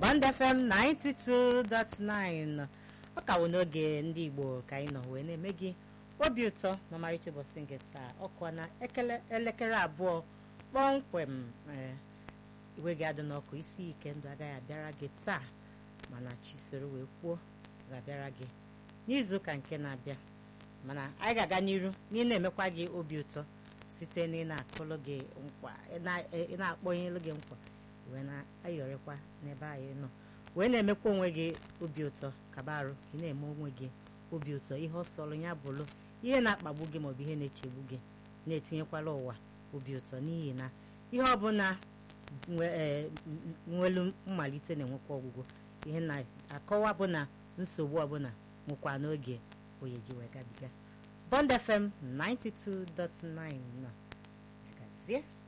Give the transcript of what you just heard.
Bond FM 92.9 ọ ka wụ n'oge ndị Igbo ka anyị nọ wee na-eme gị obi ụtọ n'ọmarịcha ụbọchị nke taa ọkụ na ekele elekere abụọ kpọmkwem ee iwe gị adị n'ọkụ isi ike ndụ agaghị abịara gị taa mana chi soro wee kwuo ga-abịara gị n'izuụka nke na-abịa mana anyị ga-aga n'iru n'ị na-emekwa gị obi ụtọ site na ị na-akụlụ gị nkwa ị na-akpọnyelụ gị nkwa wee na-ayọrịkwa n'ebe anyị nọ wee na-emekwa onwe gị obi ụtọ kaba arụ ka ị na-eme onwe gị obi ụtọ ihe ọ sọrọ ya bụrụ ihe na-akpagbu gị maọbụ ihe na-echegbu gị na-etinyekwala ụwa obi ụtọ n'ihi na ihe ọbụla nwelu mmalite na-enwekwa ọgwụgwọ ihe na-akọwa bụ na nsogbu ọbụla nwekwa n'oge oyeji wee gabiga Bond FM 92.9 na gazie